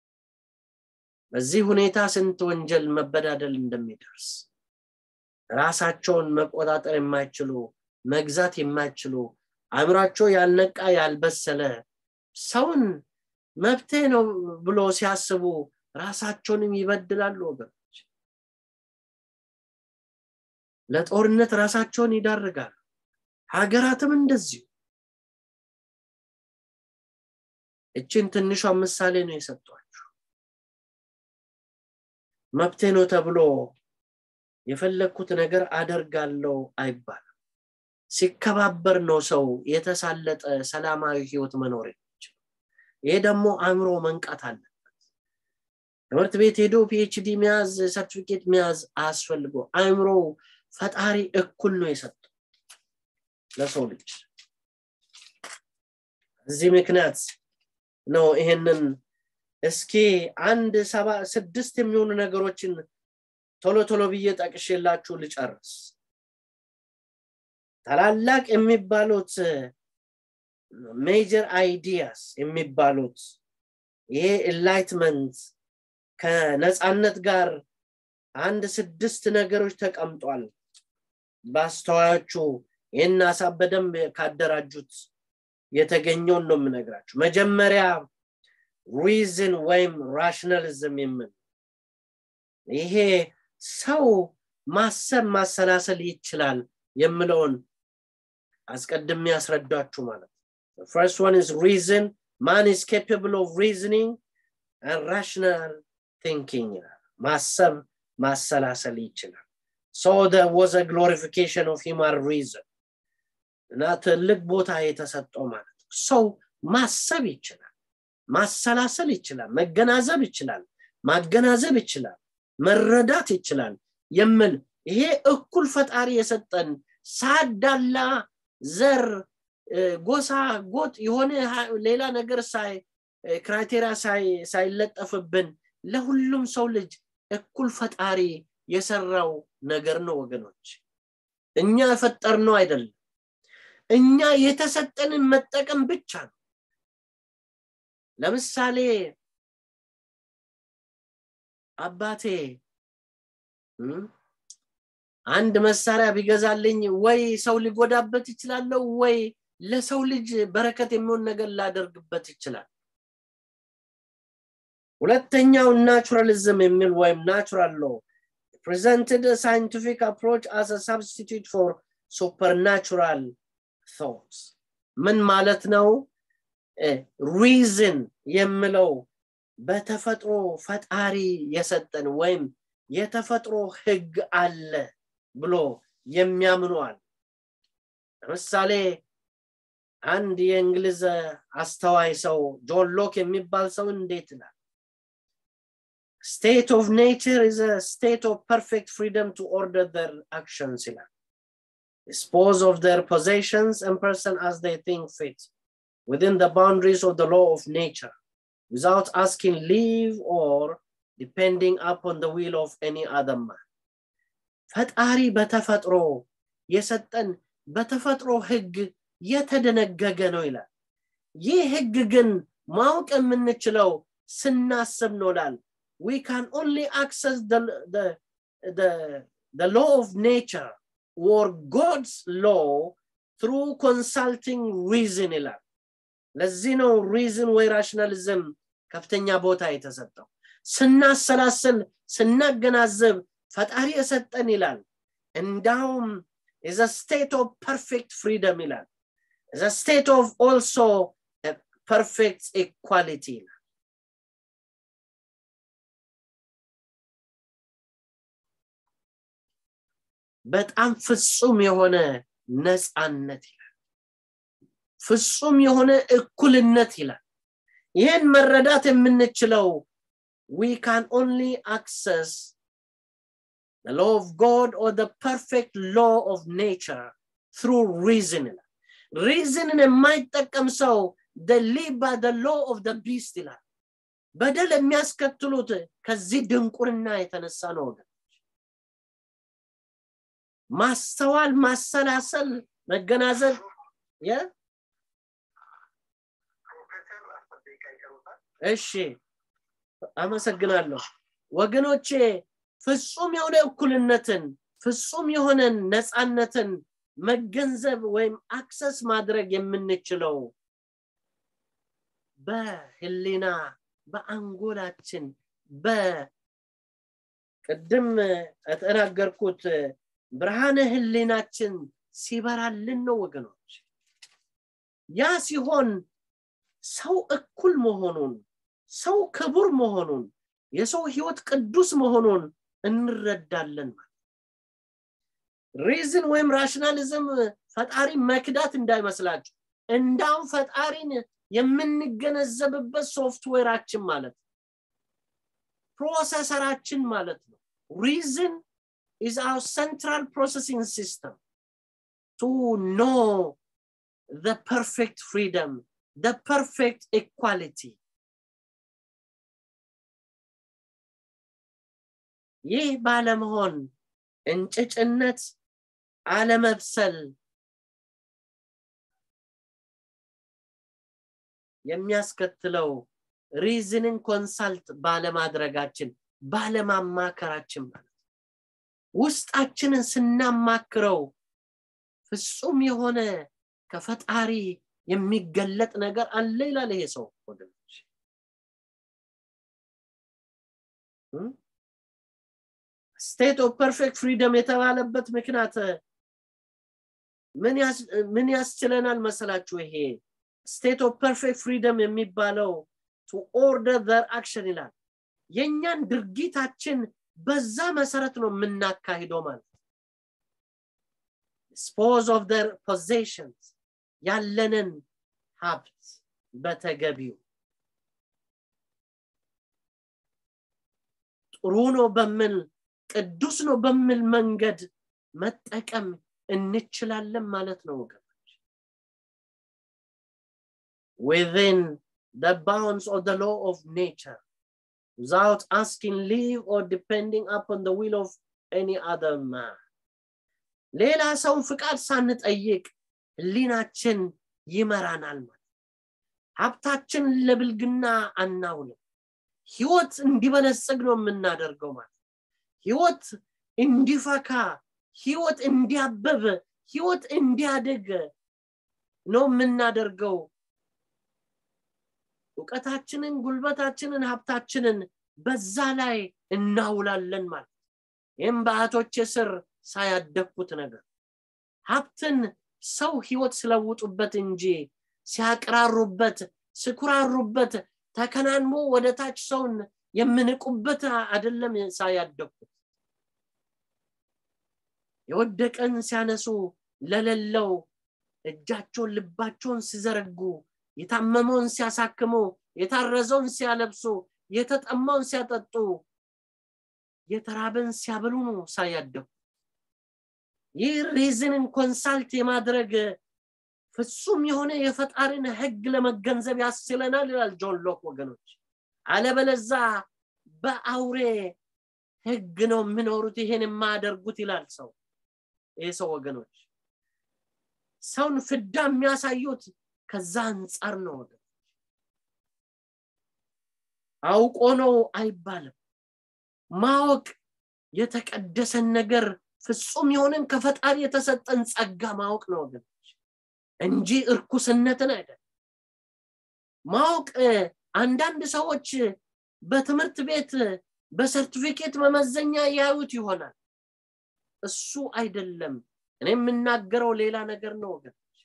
በዚህ ሁኔታ ስንት ወንጀል መበዳደል እንደሚደርስ ራሳቸውን መቆጣጠር የማይችሉ መግዛት የማይችሉ አእምሯቸው ያልነቃ ያልበሰለ ሰውን መብቴ ነው ብሎ ሲያስቡ ራሳቸውንም ይበድላሉ ወገኖች ለጦርነት ራሳቸውን ይዳርጋሉ ሀገራትም እንደዚሁ እችን ትንሿ ምሳሌ ነው የሰጧችሁ መብቴ ነው ተብሎ የፈለግኩት ነገር አደርጋለው አይባልም ሲከባበር ነው ሰው የተሳለጠ ሰላማዊ ህይወት መኖር የሚችል ይሄ ደግሞ አእምሮ መንቃት አለበት ትምህርት ቤት ሄዶ ፒኤችዲ መያዝ ሰርቲፊኬት መያዝ አያስፈልጎ አእምሮ ፈጣሪ እኩል ነው የሰጠው ለሰው ልጅ እዚህ ምክንያት ነው ይሄንን እስኪ አንድ ሰባ ስድስት የሚሆኑ ነገሮችን ቶሎ ቶሎ ብዬ ጠቅሼላችሁ ልጨርስ ታላላቅ የሚባሉት ሜጀር አይዲያስ የሚባሉት ይሄ ኢንላይትመንት ከነፃነት ጋር አንድ ስድስት ነገሮች ተቀምጧል በአስተዋዮቹ ይህን ሀሳብ በደንብ ካደራጁት የተገኘውን ነው የምነግራችሁ መጀመሪያ ሪዝን ወይም ራሽናሊዝም የምን ይሄ ሰው ማሰብ ማሰላሰል ይችላል የምለውን አስቀድሜ ያስረዳችሁ ማለት ፈርስት ዋን ኢዝ ሪዝን ማን ኢዝ ኬፓብል ኦፍ ሪዝኒንግ ራሽናል ቲንኪንግ ማሰብ ማሰላሰል ይችላል ሶ ወዝ ግሎሪፊኬሽን ኦፍ ሂማን ሪዝን እና ትልቅ ቦታ የተሰጠው ማለት ነው ሰው ማሰብ ይችላል ማሰላሰል ይችላል መገናዘብ ይችላል ማገናዘብ ይችላል መረዳት ይችላል የምል ይሄ እኩል ፈጣሪ የሰጠን ሳዳላ ዘር ጎሳ ጎጥ የሆነ ሌላ ነገር ሳይ ክራይቴሪያ ሳይለጠፍብን ለሁሉም ሰው ልጅ እኩል ፈጣሪ የሰራው ነገር ነው ወገኖች እኛ የፈጠር ነው አይደለም እኛ የተሰጠንን መጠቀም ብቻ ነው ለምሳሌ አባቴ አንድ መሳሪያ ቢገዛልኝ ወይ ሰው ሊጎዳበት ይችላለሁ ወይ ለሰው ልጅ በረከት የሚሆን ነገር ላደርግበት ይችላል ሁለተኛው ናቹራሊዝም የሚል ወይም ናቹራል ሎ presented a scientific approach as a substitute for supernatural thoughts ምን ማለት ነው ሪዝን የምለው በተፈጥሮ ፈጣሪ የሰጠን ወይም የተፈጥሮ ህግ አለ ብሎ የሚያምኗል ለምሳሌ አንድ የእንግሊዝ አስተዋይ ሰው ጆን ሎክ የሚባል ሰው እንዴት ይላል state of nature is a state of perfect freedom to order their actions ይላል dispose of their possessions and person as they think fit within the boundaries of the law of nature without asking leave or depending upon the will of any other man ፈጣሪ በተፈጥሮ የሰጠን በተፈጥሮ ህግ የተደነገገ ነው ይላል ይህ ህግ ግን ማወቅ የምንችለው ስናስብ ኖላል we can only access the, the, the, the law of nature or God's law through consulting reason ይላል ለዚህ ነው ሪዝን ወይ ራሽናሊዝም ከፍተኛ ቦታ የተሰጠው ስናሰላስል ስናገናዘብ ፈጣሪ የሰጠን ይላል እንዳውም is a state of perfect freedom ይላል is a state of also a perfect equality ይላል በጣም ፍጹም የሆነ ነፃነት ይላል ፍጹም የሆነ እኩልነት ይላል ይህን መረዳት የምንችለው we can only access the law of God or the perfect law of nature through reason ይላል ሪዝንን የማይጠቀም ሰው the live by the law of the beast ይላል በደል የሚያስከትሉት ከዚህ ድንቁርና የተነሳ ነው ወገን ማስተዋል ማሰላሰል መገናዘብ እሺ አመሰግናለሁ ወገኖቼ ፍጹም የሆነ እኩልነትን ፍጹም የሆነን ነፃነትን መገንዘብ ወይም አክሰስ ማድረግ የምንችለው በህሊና በአንጎላችን በቅድም የተናገርኩት ብርሃነ ህሊናችን ሲበራልን ነው ወገኖች ያ ሲሆን ሰው እኩል መሆኑን ሰው ክቡር መሆኑን የሰው ህይወት ቅዱስ መሆኑን እንረዳለን ማለት ሪዝን ወይም ራሽናሊዝም ፈጣሪ መክዳት እንዳይመስላችሁ እንዳውም ፈጣሪን የምንገነዘብበት ሶፍትዌራችን ማለት ነው ፕሮሰሰራችን ማለት ነው ሪዝን is our central processing system to know the perfect freedom, the perfect equality. ይህ ባለመሆን እንጭጭነት አለመብሰል የሚያስከትለው ሪዝንን ኮንሳልት ባለማድረጋችን ባለማማከራችን ማለት ውስጣችንን ስናማክረው ፍጹም የሆነ ከፈጣሪ የሚገለጥ ነገር አለ ይላል ይሄ ሰው ወገኖች ስቴት ኦፍ ፐርፌክት ፍሪደም የተባለበት ምክንያት ምን ያስችለናል መሰላችሁ ይሄ ስቴት ኦፍ ፐርፌክት ፍሪደም የሚባለው ቱ ኦርደር ዘር አክሽን ይላል የእኛን ድርጊታችን በዛ መሰረት ነው የምናካሂደው ማለት dispose of their possessions ያለንን ሀብት በተገቢው ጥሩ ነው በምል ቅዱስ ነው በምል መንገድ መጠቀም እንችላለን ማለት ነው ወገኖች within the bounds of the law of nature without asking leave or depending upon the will of any other man ሌላ ሰውን ፍቃድ ሳንጠይቅ ህሊናችን ይመራናል ማለት ሀብታችን ለብልግና አናውልም ህይወት እንዲበለጽግ ነው የምናደርገው ማለት ህይወት እንዲፈካ ህይወት እንዲያበብ ህይወት እንዲያድግ ነው የምናደርገው እውቀታችንን ጉልበታችንን ሀብታችንን በዛ ላይ እናውላለን ማለት ይህም በአቶች ስር ሳያደግኩት ነገር ሀብትን ሰው ህይወት ስለውጡበት እንጂ ሲያቅራሩበት ስኩራሩበት ተከናንሞ ወደ ታች ሰውን የምንቁበት አይደለም ሳያደግኩት የወደቀን ሲያነሱ ለሌለው እጃቸውን ልባቸውን ሲዘረጉ የታመመውን ሲያሳክሙ የታረዘውን ሲያለብሱ የተጠማውን ሲያጠጡ የተራበን ሲያበሉ ነው ሳያደጉ ይህ ሪዝንን ኮንሳልት የማድረግ ፍጹም የሆነ የፈጣሪን ህግ ለመገንዘብ ያስችለናል ይላል ጆን ሎክ ወገኖች አለበለዛ በአውሬ ህግ ነው የሚኖሩት ይሄን የማያደርጉት ይላል ሰው ይህ ሰው ወገኖች ሰውን ፍዳ የሚያሳዩት ከዛ አንጻር ነው ወገኖች አውቆ ነው አይባልም ማወቅ የተቀደሰን ነገር ፍጹም የሆነን ከፈጣሪ የተሰጠን ጸጋ ማወቅ ነው ወገኖች እንጂ እርኩስነትን አይደለም ማወቅ አንዳንድ ሰዎች በትምህርት ቤት በሰርቲፊኬት መመዘኛ ያዩት ይሆናል እሱ አይደለም እኔ የምናገረው ሌላ ነገር ነው ወገኖች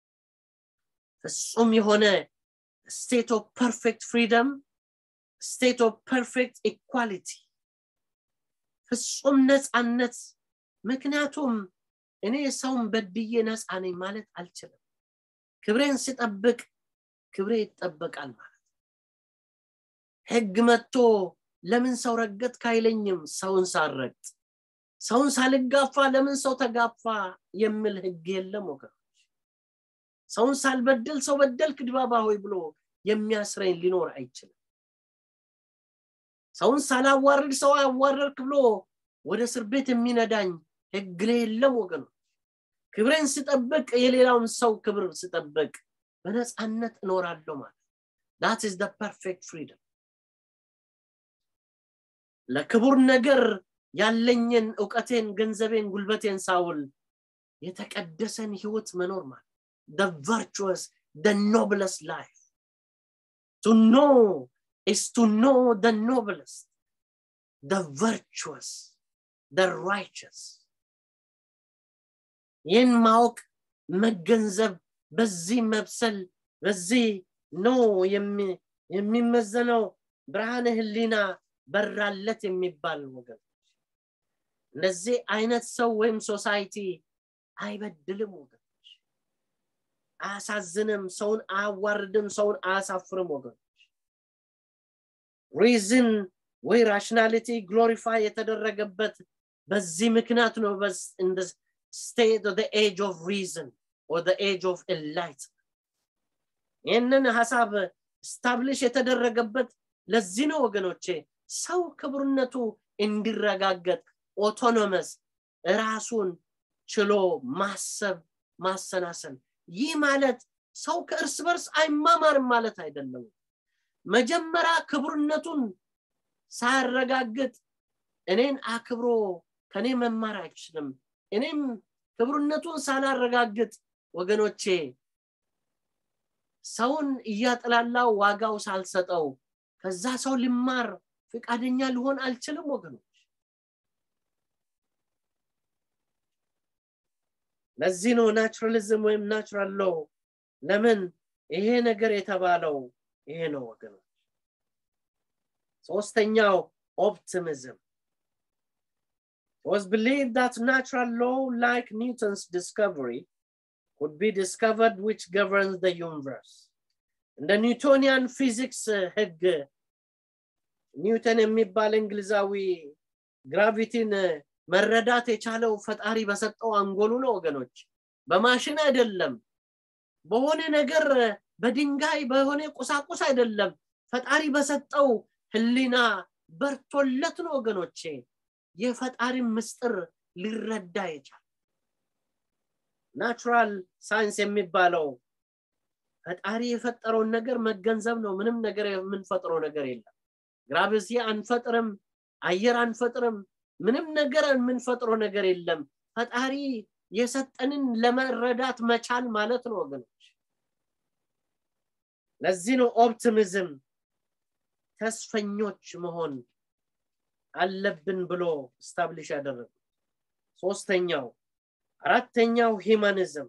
ፍጹም የሆነ ስቴት ኦፍ ፐርፌክት ፍሪደም ስቴት ኦፍ ፐርፌክት ኢኳሊቲ ፍጹም ነፃነት ምክንያቱም እኔ ሰውን በድዬ ነፃ ነኝ ማለት አልችልም ክብሬን ስጠብቅ ክብሬ ይጠበቃል ማለት ህግ መጥቶ ለምን ሰው ረገጥ ካይለኝም ሰውን ሳረግጥ ሰውን ሳልጋፋ ለምን ሰው ተጋፋ የሚል ህግ የለም ወገኖች ሰውን ሳልበድል ሰው በደልክ ድባባ ሆይ ብሎ የሚያስረኝ ሊኖር አይችልም ሰውን ሳላዋርድ ሰው አዋረድክ ብሎ ወደ እስር ቤት የሚነዳኝ ህግ የለም ወገኖች ክብሬን ስጠብቅ የሌላውን ሰው ክብር ስጠብቅ በነፃነት እኖራለሁ ማለት ዳት ኢዝ ፐርፌክት ፍሪደም ለክቡር ነገር ያለኝን እውቀቴን ገንዘቤን ጉልበቴን ሳውል የተቀደሰን ህይወት መኖር ማለት the virtuous the noblest life to know is to know the noblest the virtuous the righteous ይህን ማወቅ መገንዘብ በዚህ መብሰል በዚህ ነው የሚመዘነው ብርሃነ ህሊና በራለት የሚባል ወገን እንደዚህ አይነት ሰው ወይም ሶሳይቲ አይበድልም ወገኖች አያሳዝንም ሰውን አያዋርድም ሰውን አያሳፍርም ወገኖች ሪዝን ወይ ራሽናሊቲ ግሎሪፋይ የተደረገበት በዚህ ምክንያት ነው ስቴት ኦፍ ኤጅ ኦፍ ሪዝን ኦር ኤጅ ኦፍ ኤንላይት ይህንን ሀሳብ ስታብሊሽ የተደረገበት ለዚህ ነው ወገኖቼ ሰው ክብርነቱ እንዲረጋገጥ ኦቶኖመስ ራሱን ችሎ ማሰብ ማሰናሰል ይህ ማለት ሰው ከእርስ በርስ አይማማርም ማለት አይደለም መጀመሪያ ክብርነቱን ሳያረጋግጥ እኔን አክብሮ ከኔ መማር አይችልም እኔም ክብርነቱን ሳላረጋግጥ ወገኖቼ ሰውን እያጠላላው ዋጋው ሳልሰጠው ከዛ ሰው ልማር ፍቃደኛ ሊሆን አልችልም ወገኖች ለዚህ ነው ናቹራሊዝም ወይም ናቹራል ሎ ለምን ይሄ ነገር የተባለው ይሄ ነው ወገኖች ሶስተኛው ኦፕቲሚዝም It was believed that natural law, like Newton's discovery, would be discovered which governs the universe. እንደ ኒውቶኒያን ፊዚክስ ህግ ኒውተን የሚባል እንግሊዛዊ ግራቪቲን መረዳት የቻለው ፈጣሪ በሰጠው አንጎሉ ነው ወገኖች በማሽን አይደለም በሆነ ነገር በድንጋይ በሆነ ቁሳቁስ አይደለም ፈጣሪ በሰጠው ህሊና በርቶለት ነው ወገኖቼ የፈጣሪን ምስጥር ሊረዳ ይቻል ናቹራል ሳይንስ የሚባለው ፈጣሪ የፈጠረውን ነገር መገንዘብ ነው ምንም ነገር የምንፈጥረው ነገር የለም ግራቪቲ አንፈጥርም አየር አንፈጥርም ምንም ነገር የምንፈጥረው ነገር የለም ፈጣሪ የሰጠንን ለመረዳት መቻል ማለት ነው ወገኖች ለዚህ ነው ኦፕቲሚዝም ተስፈኞች መሆን አለብን ብሎ ስታብሊሽ ያደረጉ ሶስተኛው አራተኛው ሂማኒዝም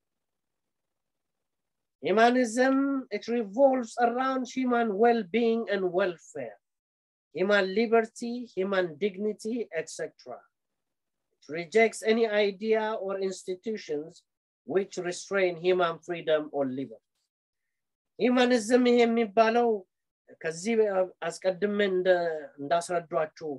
Humanism, it revolves around human well-being and welfare, human liberty, human dignity, etc. It rejects any idea or institutions which restrain human freedom or liberty. Humanism የሚባለው ከዚህ አስቀድሜ እንዳስረዷችሁ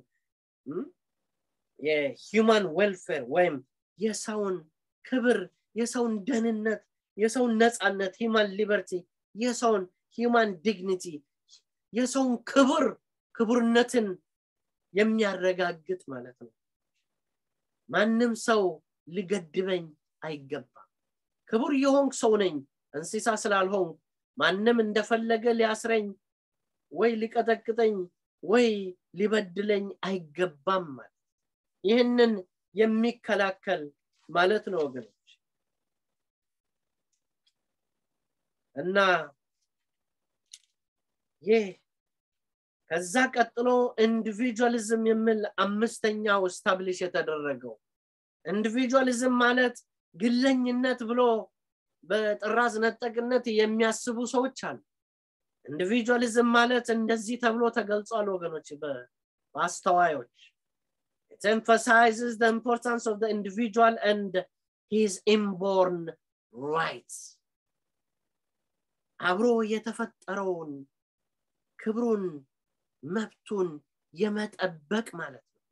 የሂውማን ዌልፌር ወይም የሰውን ክብር የሰውን ደህንነት የሰውን ነፃነት ሂማን ሊበርቲ የሰውን ሂማን ዲግኒቲ የሰውን ክብር ክቡርነትን የሚያረጋግጥ ማለት ነው ማንም ሰው ሊገድበኝ አይገባም ክቡር የሆንክ ሰው ነኝ እንስሳ ስላልሆንክ ማንም እንደፈለገ ሊያስረኝ ወይ ሊቀጠቅጠኝ ወይ ሊበድለኝ አይገባም ማለት ይህንን የሚከላከል ማለት ነው ወገኖች እና ይህ ከዛ ቀጥሎ ኢንዲቪጁዋሊዝም የሚል አምስተኛው ስታብሊሽ የተደረገው ኢንዲቪጁዋሊዝም ማለት ግለኝነት ብሎ በጥራዝ ነጠቅነት የሚያስቡ ሰዎች አሉ ኢንዲቪጁዋሊዝም ማለት እንደዚህ ተብሎ ተገልጿል ወገኖች በአስተዋዮች It emphasizes the importance of the individual and his inborn rights. አብሮ የተፈጠረውን ክብሩን መብቱን የመጠበቅ ማለት ነው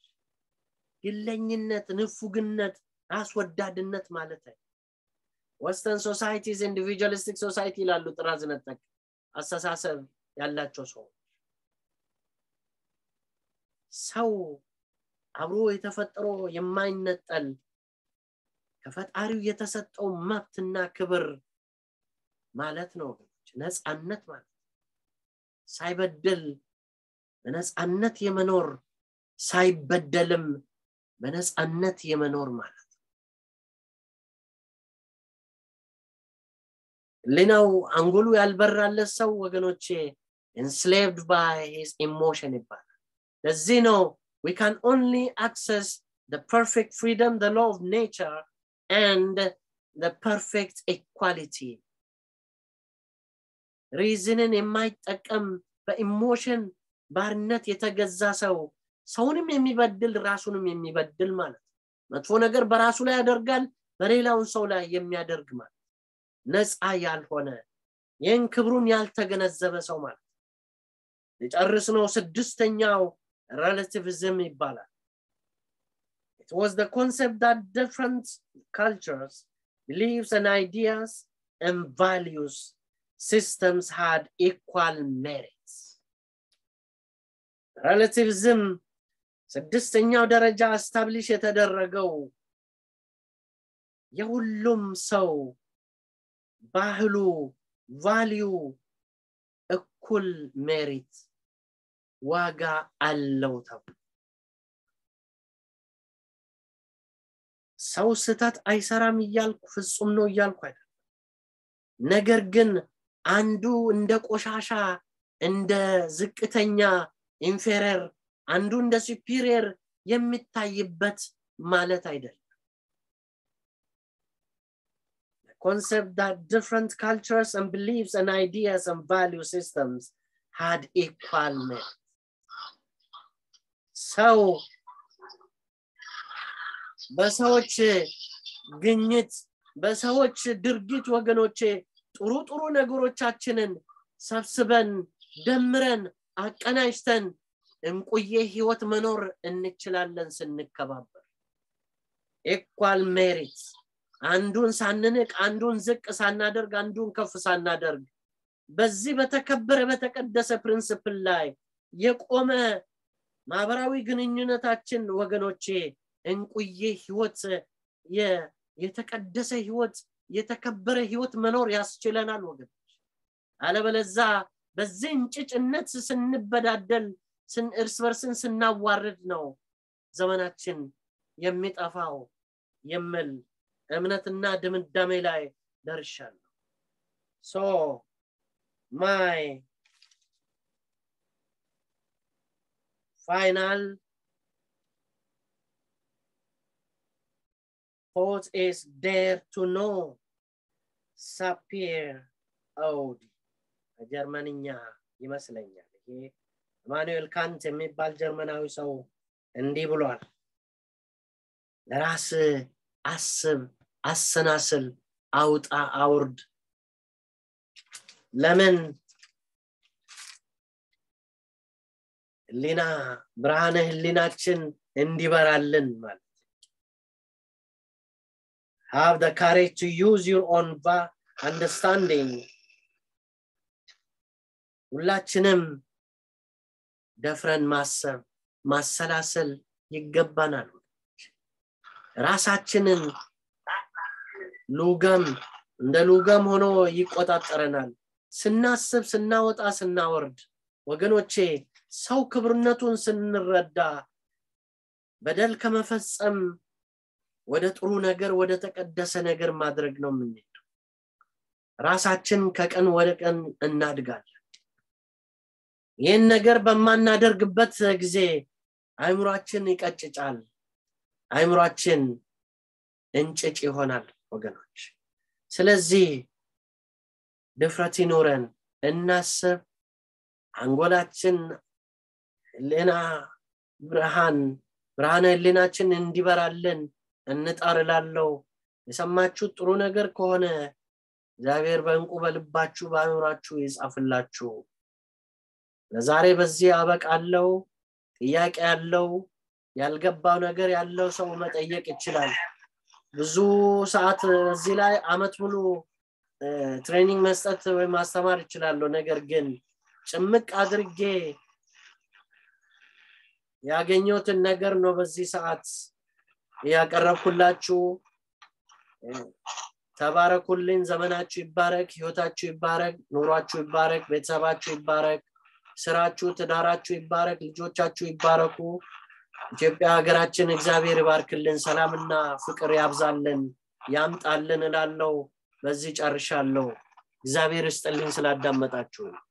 ግለኝነት ንፉግነት አስወዳድነት ማለት ነው ወስተርን ሶሳይቲስ ኢንዲቪጁዋሊስቲክ ሶሳይቲ ይላሉ ጥራዝ ነጠቅ አስተሳሰብ ያላቸው ሰዎች ሰው አብሮ የተፈጠሮ የማይነጠል ከፈጣሪው የተሰጠው መብትና ክብር ማለት ነው ነፃነት ማለት ሳይበደል በነፃነት የመኖር ሳይበደልም በነፃነት የመኖር ማለት ሌናው አንጎሉ ያልበራለት ሰው ወገኖቼ enslaved by his emotion ይባላል ለዚህ ነው we can only access the perfect freedom the law of nature and the perfect equality ሪዝንን የማይጠቀም በኢሞሽን ባርነት የተገዛ ሰው ሰውንም የሚበድል ራሱንም የሚበድል ማለት መጥፎ ነገር በራሱ ላይ ያደርጋል በሌላውን ሰው ላይ የሚያደርግ ማለት ነፃ ያልሆነ ይህን ክብሩን ያልተገነዘበ ሰው ማለት የጨርስ ነው ስድስተኛው relativism ይባላል it was the concept that different cultures beliefs and ideas and values systems had equal merits relativism ስድስተኛው ደረጃ አስታብሊሽ የተደረገው የሁሉም ሰው ባህሉ ቫሊዩ እኩል ሜሪት ዋጋ አለው ተብሎ ሰው ስተት አይሰራም እያልኩ ፍጹም ነው እያልኩ አይደለም ነገር ግን አንዱ እንደ ቆሻሻ እንደ ዝቅተኛ ኢንፌረር አንዱ እንደ ሱፒሪየር የሚታይበት ማለት አይደለም concept that different cultures and beliefs and ideas and value systems had equal merit. ሰው በሰዎች ግኝት በሰዎች ድርጊት ወገኖቼ ጥሩ ጥሩ ነገሮቻችንን ሰብስበን ደምረን አቀናጅተን እንቁዬ ህይወት መኖር እንችላለን ስንከባበር ኢኳል ሜሪት አንዱን ሳንንቅ አንዱን ዝቅ ሳናደርግ አንዱን ከፍ ሳናደርግ በዚህ በተከበረ በተቀደሰ ፕሪንስፕል ላይ የቆመ ማህበራዊ ግንኙነታችን ወገኖቼ እንቁዬ ህይወት የተቀደሰ ህይወት የተከበረ ህይወት መኖር ያስችለናል ወገኖች አለበለዛ በዚህ እንጭጭነት ስንበዳደል እርስ በርስን ስናዋርድ ነው ዘመናችን የሚጠፋው የሚል እምነትና ድምዳሜ ላይ ደርሻለሁ ሶ ማይ ፋይናል thought is dare to know ሳፒር አውዲ ጀርመንኛ ይመስለኛል ይሄ ኢማኑኤል ካንት የሚባል ጀርመናዊ ሰው እንዲህ ብሏል ለራስ አስብ አሰናስል አውጣ አውርድ ለምን ህሊና ብርሃነ ህሊናችን እንዲበራልን ማለት have the courage to use your own understanding ሁላችንም ደፍረን ማሰብ ማሰላሰል ይገባናል ራሳችንን ሉገም እንደ ሉገም ሆኖ ይቆጣጠረናል ስናስብ ስናወጣ ስናወርድ ወገኖቼ ሰው ክብርነቱን ስንረዳ በደል ከመፈጸም ወደ ጥሩ ነገር ወደ ተቀደሰ ነገር ማድረግ ነው የምንሄደው ራሳችን ከቀን ወደ ቀን እናድጋለን ይህን ነገር በማናደርግበት ጊዜ አይምሯችን ይቀጭጫል አይምሯችን እንጭጭ ይሆናል ወገኖች ስለዚህ ድፍረት ይኖረን እናስብ አንጎላችን ህሊና ብርሃን ብርሃነ ህሊናችን እንዲበራልን እንጣር ላለው የሰማችሁት ጥሩ ነገር ከሆነ እግዚአብሔር በእንቁ በልባችሁ በአእምሯችሁ ይጻፍላችሁ ለዛሬ በዚህ አበቃለው ጥያቄ ያለው ያልገባው ነገር ያለው ሰው መጠየቅ ይችላል ብዙ ሰዓት እዚህ ላይ አመት ሙሉ ትሬኒንግ መስጠት ወይም ማስተማር ይችላለሁ ነገር ግን ጭምቅ አድርጌ ያገኘሁትን ነገር ነው በዚህ ሰዓት ያቀረብኩላችሁ ተባረኩልኝ ዘመናችሁ ይባረክ ህይወታችሁ ይባረክ ኑሯችሁ ይባረክ ቤተሰባችሁ ይባረክ ስራችሁ ትዳራችሁ ይባረክ ልጆቻችሁ ይባረኩ ኢትዮጵያ ሀገራችን እግዚአብሔር ይባርክልን ሰላምና ፍቅር ያብዛልን ያምጣልን እላለው በዚህ ጨርሻለሁ እግዚአብሔር ይስጥልኝ ስላዳመጣችሁ